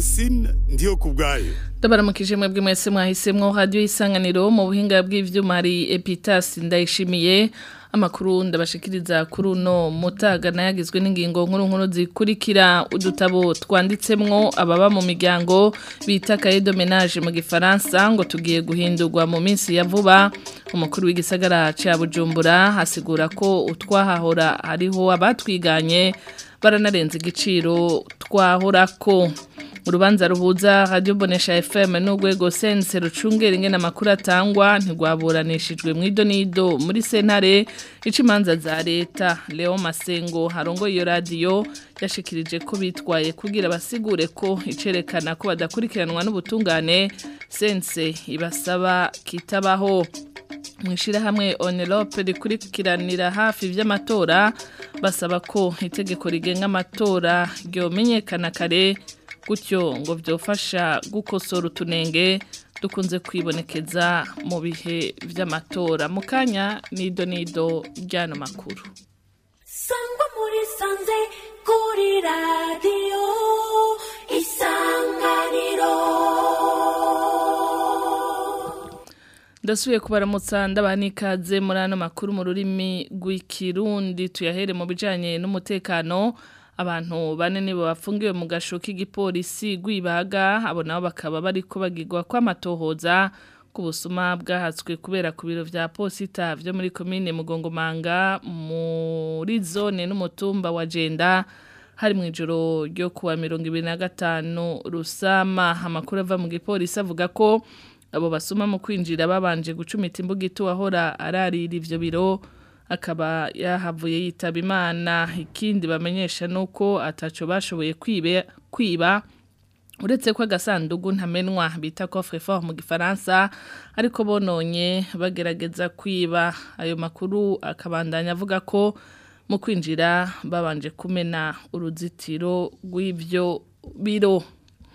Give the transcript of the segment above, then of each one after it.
Francine ndiyo kubwayo ndabaramukije mwebwe mwese mwahisemwo radio isanganiro mu buhinga bw'ivyuma hari Epitas ndayishimiye amakuru ndabashikiriza kuri uno mutaga nayagizwe n'ingingo nkuru nkuru zikurikira udutabo twanditsemwo ababa mu miryango bita cahier de ménage mu gifaransa ngo tugiye guhindurwa mu minsi ya vuba umukuru w'igisagara ca Bujumbura hasigura ko utwahahora hariho abatwiganye baranarenza igiciro twahorako urubanza ruhuza radio bonesha FM n'urwego sense rucungera ingene amakuru atangwa ntigwaburanishijwe mu idonido muri sentare icimanza za leta Leo Masengo harongo iyo radio yashikirije ko bitwaye kugira basigure ko icerekana ko badakurikiranwa n'ubutungane sense ibasaba kitabaho mwishira hamwe onelope rikurikiranira hafi vy'amatora basaba ko itegeko rigenga amatora ryomenyekana kare gutyo ngo byofasha gukosora utunenge dukunze kwibonekeza mu bihe by'amatora mu kanya nido nido ry'ano makuru sangwa muri sanze kuri radiyo isanganiro ndasubiye kubaramutsa ndabaha n'ikaze muri ano makuru mu rurimi rw'ikirundi tuyahere mu bijyanye n'umutekano abantu bane nibo bafungiwe mu gasho k'igipolisi rw'ibaga abo nabo bakaba bari kubagirwa kw'amatohoza ku busuma bwahatswe kubera ku biro vya posita vyo muri komine mugongomanga muri zone n'umutumba wa jenda hari mu ijoro ryo kuwa mirongo ibiri na gatanu rusama amakuru ava mu gipolisi avuga ko abo basuma mu kwinjira babanje gucumita imbugito wahora ararira ivyo biro akaba yahavuye yitaba imana ikindi bamenyesha nuko ataco bashoboye kwibe kwiba uretse ko agasandugu ntamenwa bita coffre fort mu gifaransa ariko bononye bagerageza kwiba ayo makuru akabandanya avuga ko mu kwinjira babanje kumena uruzitiro rw'ivyo biro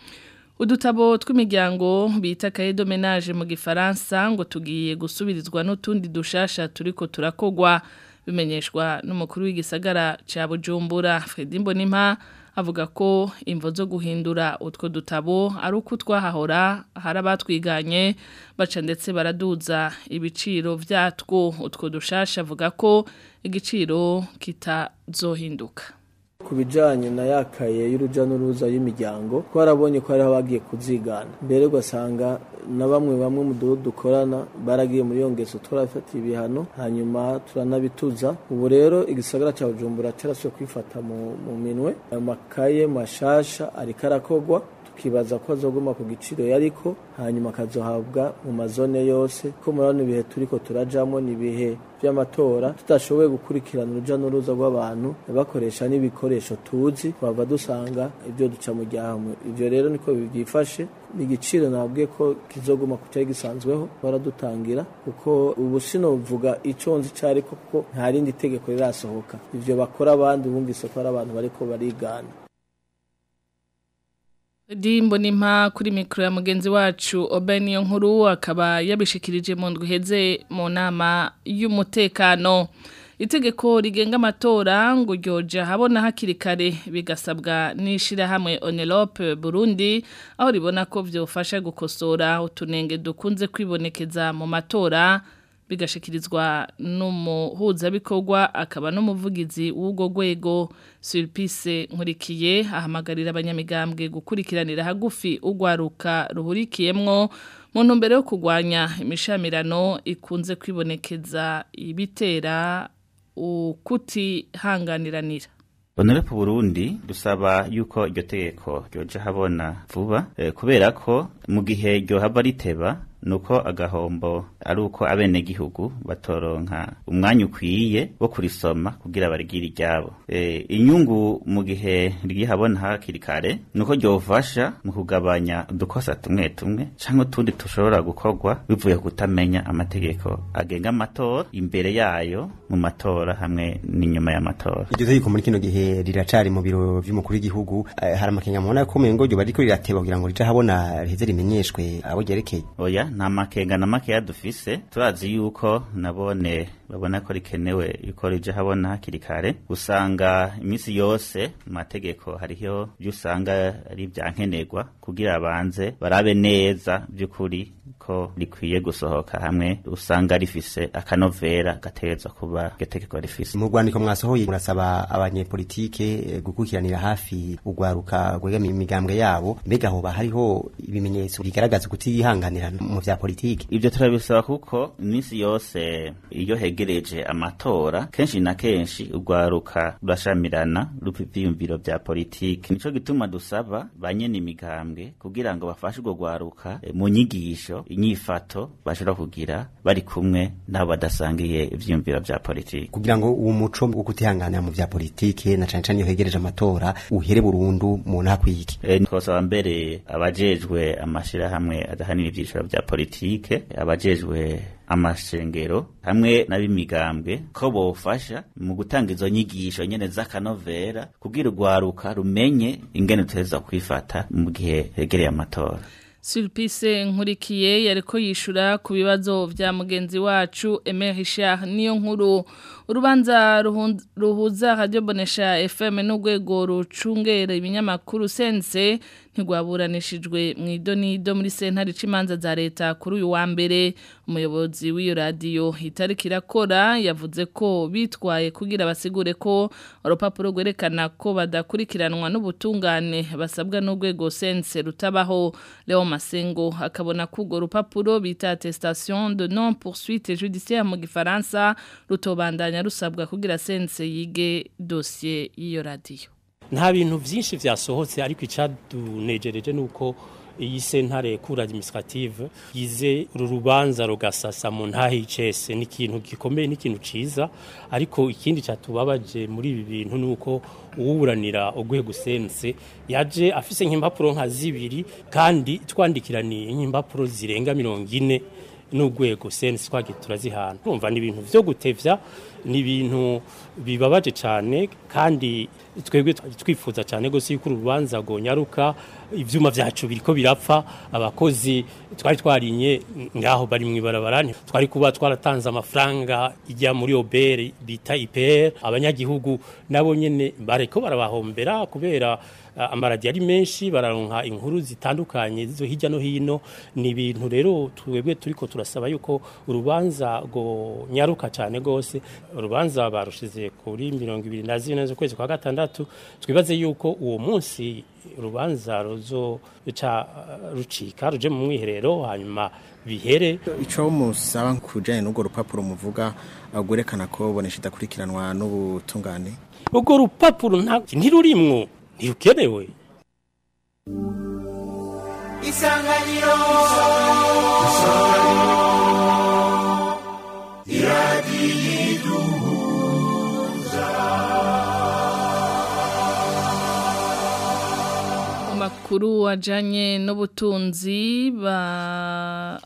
udutabo tw'imiryango bita cahier de ménage mu gifaransa ngo tugiye gusubirizwa n'utundi dushasha turiko turakogwa bimenyeshwa n'umukuru w'igisagara ca Bujumbura Fredy Mbonimpa avuga ko imvo zo guhindura utwo dutabo ari uko twahahora hari abatwiganye baca ndetse baraduza ibiciro vyatwo utwo dushasha avuga ko igiciro kitazohinduka ku bijyanye na yakaye y'urujya n'uruza y'imiryango twarabonye ko hariho abagiye kuzigana mbere ugasanga na bamwe bamwe mu duhu dukorana baragiye muri iyo ngeso turafatiye ibihano hanyuma turanabituza ubu rero igisagara cya bujumbura cyarasuye kwifata mu minwe ayo makaye mashasha ariko arakogwa tukibaza ko azoguma ku giciro yariko hanyuma akazohabwa mu mazone yose ko murabona ibihe turiko turajamo ni ibihe by'amatora tudashoboye gukurikirana uruja n'uruza rw'abantu bakoresha n'ibikoresho tuzi twava dusanga ibyo duca mu gihamwe ivyo rero niko byifashe ni igiciro nabwiye ko kizoguma ku cyari gisanzweho baradutangira kuko ubu sinovuga ico nzi cari kuko nta rindi tegeko rirasohoka ivyo bakora abandi bumvise ko ari abantu bariko barigana Dimbo nimpa kuri mikro ya mugenzi wacu Obeniyo nkuru akaba yabishikirije mu ndwi heze mu nama y'umutekano itegeko rigenga amatora ngo ryoja habona hakiri kare bigasabwa n'ishirahamwe Onelope Burundi aho ribona ko vyofasha gukosora utunenge dukunze kwibonekeza mu matora bigashikirizwa n'umuhuzabikorwa akaba n'umuvugizi w'ubwo rwego Sulpice nkurikiye ahamagarira abanyamigambwe gukurikiranira hagufi ugwaruka ruhurikiyemwo mu ntumbero yo kurwanya imishamirano ikunze kwibonekeza ibitera ukutihanganiranira Honorepo Burundi dusaba yuko iryo tegeko ryoja habona vuba eh, kubera ko mu gihe ryo haba riteba nuko agahombo ari uko abene gihugu batoronka umwanya ukwiye wo kurisoma kugira barigire iryabo e, inyungu mu gihe rihabona hakiri kare nuko ryofasha mu kugabanya udukosa tumwe tumwe canke utundi tushobora gukorwa bivuye ku kutamenya amategeko agenga amatora imbere yayo mu matora hamwe n'inyuma y'amatora iryo tegeko muri kino gihe riracari mu biro vy'umukuru w'igihugu eh, hari amakenga mubona ko umengo ryo bariko rirateba kugira ngo rije habona riheze rimenyeshwe abo ryerekeye oya nta makenga na makeya dufise turazi yuko nabone babona ko rikenewe yuko rije habona hakiri kare usanga iminsi yose mu mategeko hariho ibyo usanga ari ibyankenerwa kugira abanze barabe neza by'ukuri ko rikwiye gusohoka hamwe usanga rifise akanovera gategerezwa kuba iryo tegeko rifise mu rwandiko mwasohoye murasaba abanyepolitike eh, gukurikiranira hafi urwaruka rwegamiye imigambwe yabo mbega hoba hariho ibimenyetso bigaragaza kutihanganira mu vya politike ibyo turabisaba kuko iminsi yose iyo hegereje amatora kenshi na kenshi urwaruka rurashamirana rupa ivyiyumviro vya politiki nico gituma dusaba banyene imigambwe kugira ngo bafashe urwo rwaruka eh, mu nyigisho inyifato bashobora kugira bari kumwe n'abo badasangiye ivyiyumviro vya politiki kugira ngo uwo muco wo kutihanganira mu vya politike na cane cane iyo hegereje amatora uhere burundu mu ntakwiki E, twosaba mbere abajejwe amashirahamwe adahanira ivyiciro vya politike abajejwe amashengero hamwe n'ab'imigambwe ko bofasha mu gutanga izo nyigisho nyene z'akanovera kugira urwaruka rumenye ingene tuteza kwifata mu gihe hegereye amatora Sulpice nkurikiye yariko yishura ku bibazo vya mugenzi wacu Aimé Richard niyo nkuru urubanza ruhun- ruhuza Radio Bonesha FM n'urwego rucungera ibinyamakuru sense ntigwaburanishijwe mu idonido muri sentare c'imanza za leta kuri uyu wa mbere umuyobozi w'iyo radio itariki irakora yavuze ko bitwaye kugira basigure ko urupapuro rwerekana ko badakurikiranwa n'ubutungane basabwa n'urwego sense rutabaho Leo Masengo akabona ko urwo rupapuro bita attestation de non poursuite judiciaire mu gifaransa rutobandanya rusabwa kugira sense yige dossier y'iyo radio nta bintu byinshi byasohotse ariko icyadunejereje ni uko iyi sentare kura administrative yize uru rubanza rugasasa mu ntahe y'icese ni ikintu gikomeye n'ikintu ciza ariko ikindi cyatubabaje muri ibi bintu ni uko uwuburanira urwego sense yaje afise nk'impapuro nka zibiri kandi twandikiraniye nk'impapuro zirenga mirongo ine n'urwego sense twagiye turazihana urumva ni ibintu vyo gutevya ni ibintu bibabaje cyane kandi twebwe twari twifuza cyane gose yuko urubanza gonyaruka ivyuma vyacu biriko birapfa abakozi twari twarinye ngaho bari mu ibarabara twari kuba twaratanze amafaranga ijya muri obere bita IPR abanyagihugu nabo nyene bariko barabahombera kubera uh, amaradi ari menshi bararonka inkuru zitandukanye zo hirya no hino ni ibintu rero twebwe turiko turasaba yuko urubanza go nyaruka cyane gose urubanza barushize kuri mirongo ibiri na zine z'ukwezi kwa gatandatu twibaze yuko uwo munsi urubanza ruzo ca rucika ruje mu mwiherero hanyuma bihere ico musaba kujanye n'urwo rupapuro muvuga uh, gwerekana ko bonesha idakurikiranwa n'ubutungane urwo rupapuro nta ntirurimwo ntirukenewe isanganiro mu makuru wajanye n'ubutunzi ba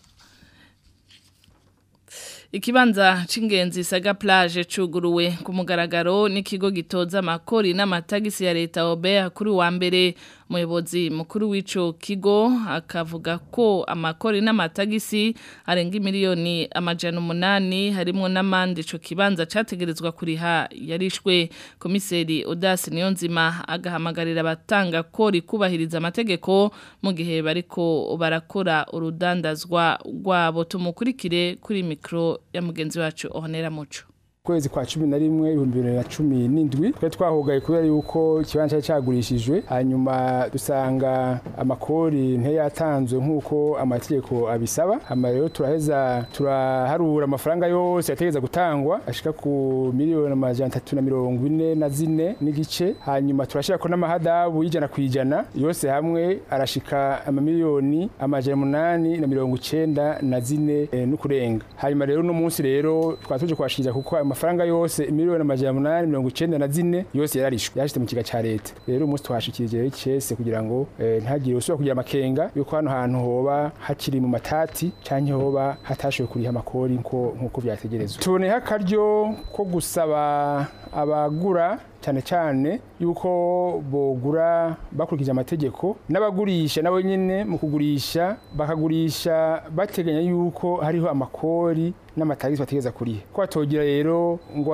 Ikibanza c'ingenzi saga plage cuguruwe ku mugaragaro n'ikigo gitoza amakori n'amatagisi ya leta Obea kuri wa mbere umuyobozi mukuru w'ico kigo akavuga ko amakori n'amatagisi arenga miliyoni amajana umunani harimwo n'amandi ico kibanza categerezwa kuriha yarishwe komiseri Audace Niyonzima agahamagarira abatanga kori kubahiriza amategeko mu gihe bariko barakora urudandazwa rwabo tumukurikire kuri mikro ya mugenzi wacu Honera Muco kwezi kwa cumi na rimwe ibihumbi bibiri na cumi n'indwi twari twahugaye kubera yuko ikibanza cyari cyagurishijwe hanyuma dusanga amakori ntiyatanzwe nk'uko amategeko abisaba hama rero turaheza turaharura amafaranga yose yategereza gutangwa ashika ku miliyoni amajana atatu na mirongo ine na zine n'igice hanyuma turashirako n'amahadabu y'ijana ku ijana yose hamwe arashika amamiliyoni amajana umunani na mirongo icenda na zine eh, n'ukurenga hanyuma rero uno munsi rero twaba tuje kwashikiriza kuko ayo mafaranga yose miliyoni amajana umunani mirongo icenda na zine yose yararishwe yashitse mu kiga ca leta rero umunsi twashikirije icese kugira ngo eh, ntagire usubira kugira amakenga yuko hano hantu hoba hakiri mu matati canke hoba hatashoboye kuriha amakori nko nkuko vyategerezwa tuboneho akaryo ko gusaba abagura cyane cyane yuko bogura bakurikije amategeko n'abagurisha nabo nyine mu kugurisha bakagurisha bateganya yuko hariho amakori n'amatagisi bategeza kuriha ko batogira rero ngo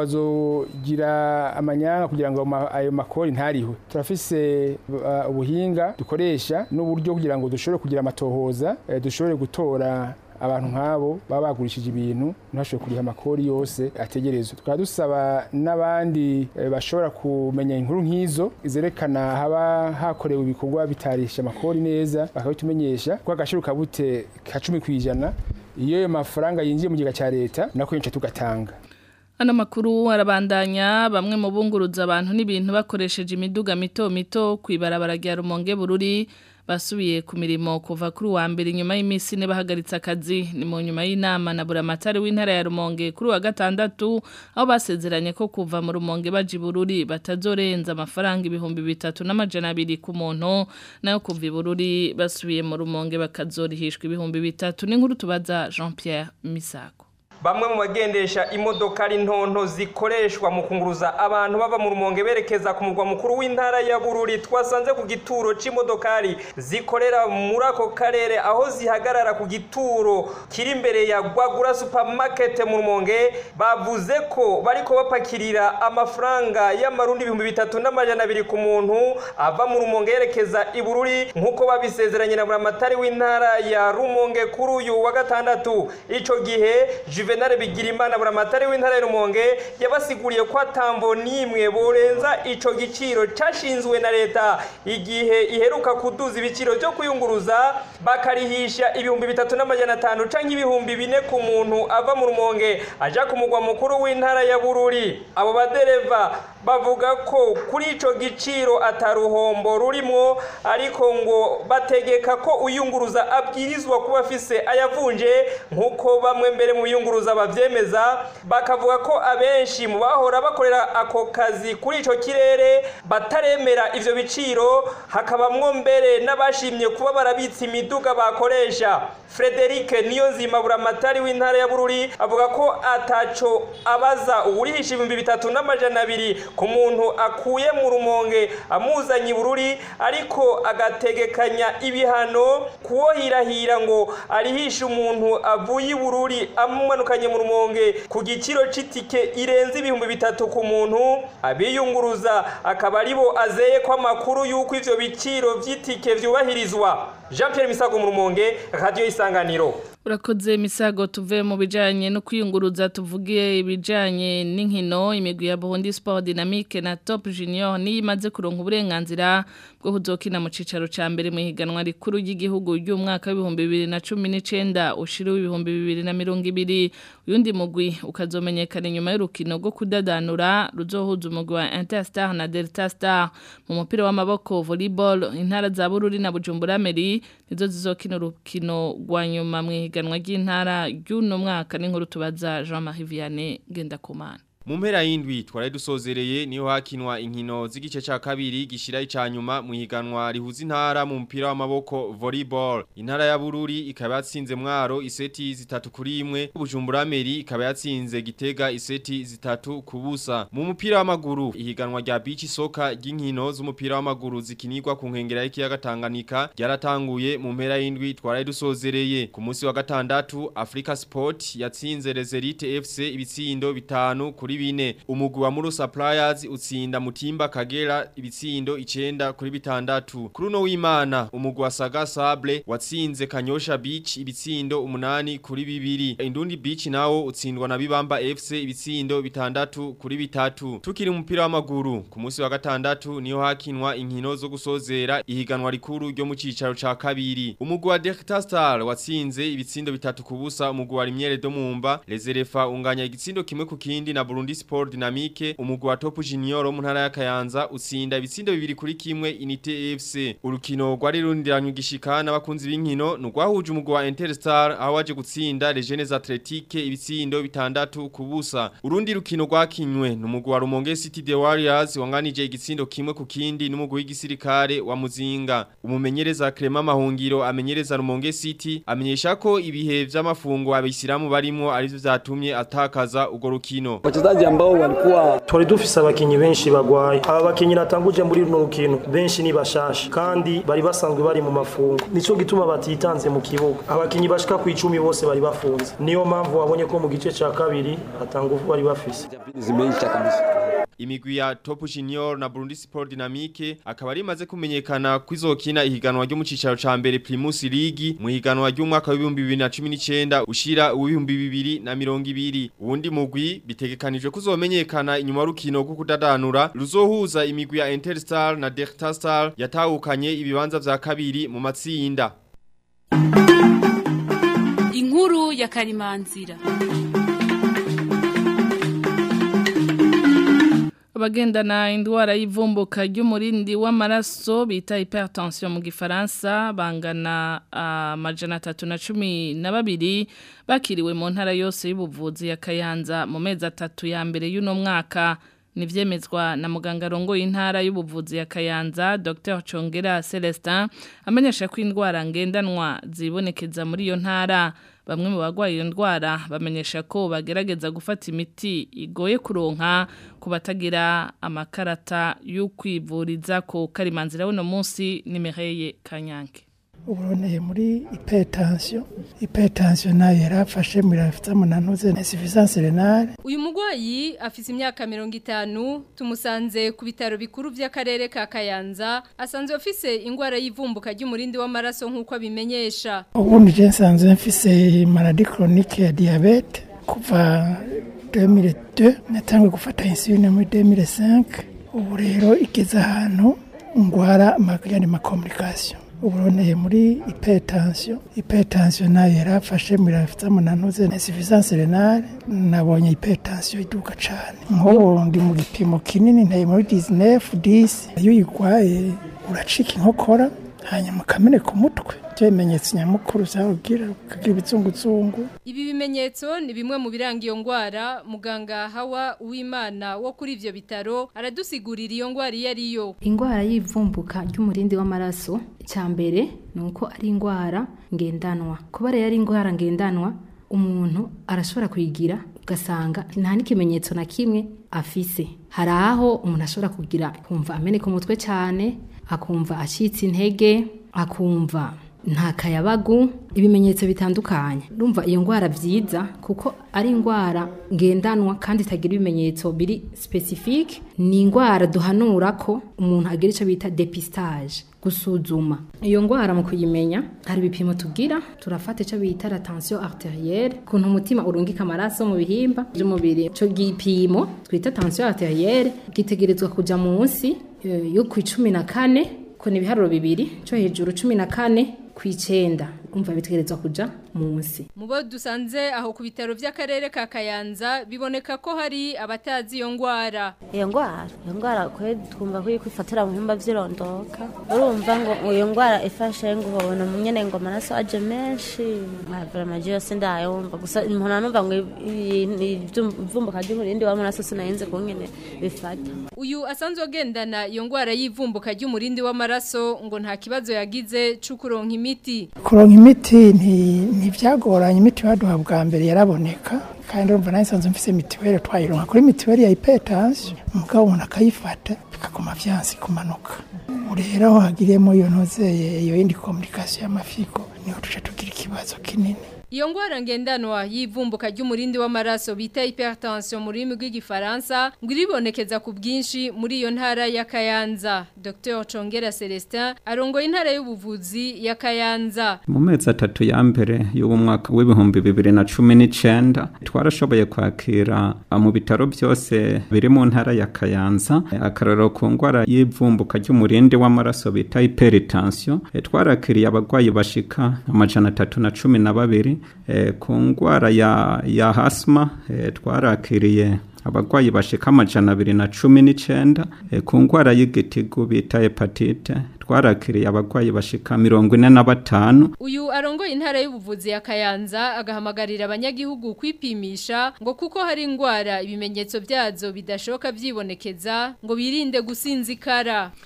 bazogira amanyanga kugira ngo ma- ayo makori ntarihwe turafise uh, ubuhinga dukoresha n'uburyo kugira ngo dushobore kugira amatohoza eh, dushobore gutora abantu nk'abo baba bagurishije ibintu ntibashobore kuriha amakori yose ategerezwa tukaba dusaba n'abandi eh, bashobora kumenya inkuru nk'izo zerekana haba hakorewe ibikorwa bitarisha amakori neza bakabitumenyesha kuko agaciro kabute ka cumi ku ijana iyo ayo mafaranga yinjiye mu kigega cya leta nako yinshi tugatanga Ano makuru arabandanya bamwe mu bunguruza abantu n'ibintu bakoresheje imiduga mito mito kwibarabara rya Rumonge Bururi basubiye ku mirimo kuva kuri wa mbere nyuma y'imisi ne bahagaritse akazi ni mu nyuma y'inama na buramatari w'intara ya Rumonge kuri wa gatandatu aho basezeranye ko kuva mu Rumonge baje i Bururi batazorenza amafaranga ibihumbi bitatu n'amajana abiri ku muntu nayo kuva i Bururi basubiye mu Rumonge bakazorihishwa ibihumbi bitatu n'inkuru tubaza Jean Pierre Misago Bamwe mu bagendesha imodokari ntonto zikoreshwa mu kunguruza abantu bava mu rumonge berekeza ku mugwa mukuru w'intara ya Bururi twasanze ku gituro c'imodokari zikorera muri ako karere aho zihagarara ku gituro kiri imbere ya Gwagura supermarket mu rumonge bavuze ko bariko bapakirira amafaranga y'amarundi ibihumbi bitatu n'amajana abiri ku muntu ava mu rumonge yerekeza i Bururi nk'uko babisezeranye na buramatari w'intara ya Rumonge kuri uyu wa gatandatu ico gihe Juvenal Bigirimana buramatari w'intara ya Rumonge yabasiguriye ko atambo nimwe borenza ico giciro cashinzwe na leta igihe iheruka kuduza ibiciro byo kuyunguruza bakarihisha ibihumbi bitatu n'amajana atanu canke ibihumbi bine ku muntu ava mu Rumonge aja ku mugwa mukuru w'intara ya Bururi abo badereva bavuga ko kuri ico giciro ataruhombo rurimwo ariko ngo bategeka ko uyunguruza abwirizwa kuba afise ayavunje nk'uko bamwe mbere mu biyunguruza bavyemeza bakavuga ko abenshi mu bahora bakorera ako kazi kuri ico kirere bataremera ivyo biciro hakabamwo mbere n'abashimye kuba barabitsa imiduga bakoresha Frederic Niyonzima buramatari w'intara ya Bururi avuga ko ataco abaza uwurihisha ibihumbi bitatu n'amajana abiri ku muntu akuye mu rumonge amuzanye i Bururi ariko agategekanya ibihano kuwohirahira ngo arihishe umuntu avuye i Bururi amumanukanye mu rumonge ku giciro c'itike irenze ibihumbi bitatu ku muntu abiyunguruza akaba aribo azeye ko amakuru y'uko ivyo biciro vy'itike vyubahirizwa Jean Pierre Misago mu rumonge radio isanganiro Urakoze misago tuve mu bijanye no kwiyunguruza tuvugiye ibijanye n'inkino imigwi ya Burundi Sport Dynamique na Top Junior ni imaze kuronka uburenganzira bwo kuzokina mu cicaro ca mbere mu higanwa rikuru ry'igihugu ry'umwaka w'ibihumbi bibiri na cumi n'icenda ushira w'ibihumbi bibiri na mirongo ibiri uyundi mugwi ukazomenyekana inyuma y'urukino rwo kudadanura ruzohuza umugwi wa Interstar na Delta Star mu mupira w'amaboko volleyball intara za Bururi na Bujumbura Meri nizo zizokina urukino rwa nyuma mu ihiganwa ry'intara ry'uno mwaka n'inkuru tubaza Jean-Marie Vianney Gendakumana Mu mpera y'indwi twari dusozereye niho hakinwa inkino z'igice ca kabiri gishira icanyuma mu higanwa rihuza intara mu mpira w'amaboko volleyball. Intara ya Bururi ikaba yatsinze mwaro iseti zitatu kuri imwe, Bujumbura Meri ikaba yatsinze Gitega iseti zitatu kubusa. Mu mupira w'amaguru ihiganwa rya beach soccer ry'inkino z'umupira w'amaguru zikinirwa ku nkengera y'ikiyaga Tanganyika ryaratanguye mu mpera y'indwi twari dusozereye. Ku munsi wa gatandatu Africa Sport yatsinze Reserite FC ibitsindo bitanu kuri bine umugwi wa Muru Suppliers utsinda Mutimba Kagera ibitsindo icenda kuri bitandatu kuri no w'Imana umugwi wa Saga Sable watsinze Kanyosha Beach ibitsindo umunani kuri bibiri Indundi Beach nawo utsindwa na Bibamba FC ibitsindo bitandatu kuri bitatu tukiri umupira w'amaguru ku munsi wa gatandatu niho hakinwa inkino zo gusozera ihiganwa rikuru ryo mu cicaro ca kabiri umugwi wa Delta Star watsinze ibitsindo bitatu kubusa umugwi wa Rimyere do Mumba Lezerefa unganya igitsindo kimwe ku kindi na Burundi Sport Dynamique umugwi wa Top Junior mu ntara ya Kayanza utsinda ibitsindo bibiri kuri kimwe Inite FC urukino rwari rundiranywe gishikana bakunzi b'inkino nugwahuje umugwi wa Interstar aho waje gutsinda Les Jeunes Athletiques ibitsindo bitandatu kubusa urundi rukino rwakinywe n'umugwi wa Rumonge City The Warriors wanganije igitsindo kimwe ku kindi n'umugwi w'igisirikare wa Muzinga umumenyereza Clement Mahungiro amenyereza Rumonge City amenyesha ko ibihe vy'amafungo abisiramu barimo arivyo vyatumye atakaza ugo rukino wachezaji ambao walikuwa twari dufise abakinyi benshi bagwaye aba bakinyi natanguje muri runo rukino benshi ni bashasha kandi bari basanzwe bari mu mafungo nico gituma batitanze mu kibuga abakinyi bashika ku icumi bose bari bafunze niyo mpamvu wabonye ko mu gice ca kabiri atangufu bari bafise zimeisha kabisa imigwi ya Top Junior na Burundi Sport Dynamique akaba ari maze kumenyekana kwizokina ihiganwa ryo mu cicaro ca mbere Primus League mu higanwa ry'umwaka wa 2019 ushira uw'ibihumbi bibiri na mirongo ibiri uwundi mugwi bitegekanijwe kuzomenyekana inyuma y'urukino rwo kudadanura ruzohuza imigwi ya Interstar na Delta Star yatahukanye ibibanza vya kabiri mu matsinda inkuru ya karimanzira abagendana indwara y'ivumbuka ry'umurindi w'amaraso bita hypertension mu gifaransa bangana amajana atatu na cumi na babiri bakiriwe mu ntara yose y'ubuvuzi ya Kayanza mu mezi atatu ya mbere y'uno mwaka nivyemezwa na muganga rongo y'intara y'ubuvuzi ya Kayanza Dr Chongera Celestin amenyesha ko indwara ngendanwa zibonekeza muri iyo ntara bamwe mu bagwaye iyo ndwara bamenyesha ko bagerageza gufata imiti igoye kuronka ku batagira amakarata yo kwivuriza ko karimanzira buno munsi nimereye kanyange uburoneye muri hypertension hypertension nayo yarafashe mirafita munanuze insuffisance renale uyu mugwayi afise imyaka 50 tumusanze ku bitaro bikuru by'akarere ka Kayanza asanzwe afise ingwara y'ivumbuka ry'umurindi w'amaraso nkuko abimenyesha ubundi je nsanzwe mfise maladie chronique ya diabete kuva 2002 natangwe gufata insuline muri 2005 ubu rero igeze ahantu ngwara amagani ma complication uburoneye muri hypertension hypertension nayo yarafashe mirafita munanuze insuffisance renale nabonye hypertension iduka cane nk'ubu ndi mu gipimo kinini ntaye muri 19 10 iyo uyigwaye uracika inkokora hanyuma ukamene ku mutwe ibyo bimenyetso nyamukuru zawubwira ukagira ibizunguzungu ibi bimenyetso ni bimwe mu biranga iyo ngwara muganga hawa uwimana wo kuri ivyo bitaro aradusigurira iyo ngwara iyo ariyo ingwara y'ivumbuka ry'umurindi w'amaraso cya mbere ni uko ari indwara ngendanwa kuba rero ari indwara ngendanwa umuntu arashobora kuyigira ugasanga nta n'ikimenyetso na kimwe afise hari aho umuntu ashobora kugira kumva ameneka umutwe cyane akumva acitse intege akumva nta kayabagu ibimenyetso bitandukanye urumva iyo ndwara byiza kuko ari indwara ngendanwa kandi itagira ibimenyetso biri specifique ni indwara duhanura ko umuntu agira icyo bita depistage gusuzuma iyo ndwara mu kuyimenya hari ibipimo tugira turafata icyo bita la tension arterielle kuntu umutima urungika amaraso mu bihimba by'umubiri icyo gipimo twita tension arterielle gitegerezwa kuja munsi eh, yo ku icumi na kane ko ni ibiharuro bibiri cyo hejuru cumi na kane ku icenda umva bitegerezwa kuja munsi Mubo dusanze aho ku bitaro by'akarere ka Kayanza biboneka ko hari abatazi iyo ngwara. iyo ndwara iyo ndwara kwe twumva ko kwifatira mu bihimba by'irondoka urumva ngo iyo ndwara ifashe ngo ubona nyene ngo amaraso aje menshi nkavura amaji yose ndayumva gusa umuntu numva ngo ivumbuka ry'umurindi w'amaraso sinayenze ku nyene bifata Uyu asanzwe agendana iyo ngwara y'ivumbuka ry'umurindi w'amaraso ngo nta kibazo yagize c'ukuronka imiti. kuronka imiti nti- ntibyagoranye imiti baduha bwa mbere yaraboneka kandi urumva nawe nsanzwe mfise mituweli twayironka kuri mituweli ya hypertension umugabo umuntu akayifata bikaguma vyansi kumanuka ubu rero aho hagiriyemo iyo ntozeye iyo yindi communication y'amafigo niho tuca tugira ikibazo kinini Iyo ngwara ngendanwa y'ivumbuka ry'umurindi w'amaraso bita hypertension mu rurimi rw'igifaransa ngo iribonekeza ku bwinshi muri iyo ntara ya Kayanza. Dr. Chongera Celestin arongoye intara y'ubuvuzi ya Kayanza. mu mezi atatu ya mbere y'uwo mwaka w'ibihumbi bibiri na cumi n'icenda twarashoboye kwakira ah, mu bitaro byose biri mu ntara ya kayanza eh, akarorero ku ndwara y'ivumbuka ry'umurindi w'amaraso bita hypertension Eh, twarakiriye abarwayi bashika amajana atatu na cumi na babiri Eh, ku ndwara ya, ya hasma eh, twarakiriye abarwayi bashika amajana abiri na cumi n'icenda Eh, ku ndwara y'igitigu bita hepatite twarakiriye abarwayi bashika mirongo ine na batanu Uyu arongoye intara y'ubuvuzi ya Kayanza agahamagarira abanyagihugu kwipimisha ngo kuko hari ingwara ibimenyetso byazo bidashoka byibonekeza ngo birinde gusinzikara.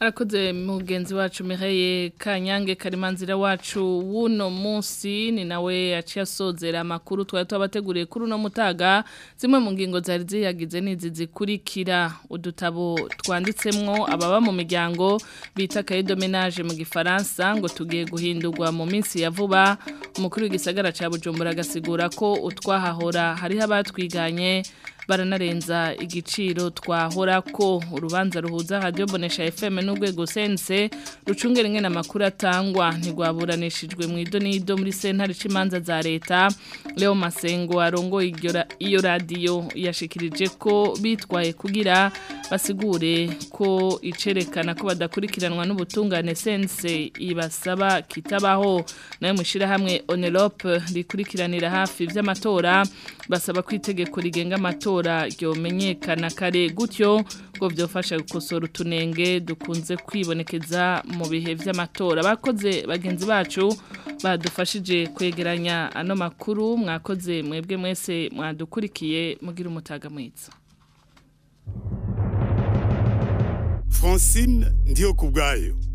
arakoze mugenzi wacu Mireye Kanyange Karimanzira wacu wuno munsi ni nawe yaciye asozera amakuru twari twabateguriye kuri uno mutaga zimwe mu ngingo zari ziyagize n'izi zikurikira udutabo twanditsemwo ababa mu miryango bita cahier de ménage mu gifaransa ngo tugiye guhindurwa mu minsi ya vuba umukuru w'igisagara ca Bujumbura agasigura ko utwahahora hariho abatwiganye baranarenza igiciro twahora ko urubanza ruhuza radio bonesha FM n'urwego sense rucungera ingene amakuru atangwa ntigwaburanishijwe mu idonido muri sentare cimanza za leta Leo Masengo arongo iyo radio yashikirije ko bitwaye kugira basigure ko icerekana ko badakurikiranwa n'ubutungane sense ibasaba kitabaho nayo mushira hamwe Onelope rikurikiranira hafi vy'amatora basaba kwitegeko rigenga amatora amatora ryomenyekana kare gutyo ngo byofasha gukosora utunenge dukunze kwibonekeza mu bihe by'amatora bakoze bagenzi bacu badufashije kwegeranya ano makuru mwakoze mwebwe mwese mwadukurikiye mugira umutaga mwiza Francine ndiyo kubgayo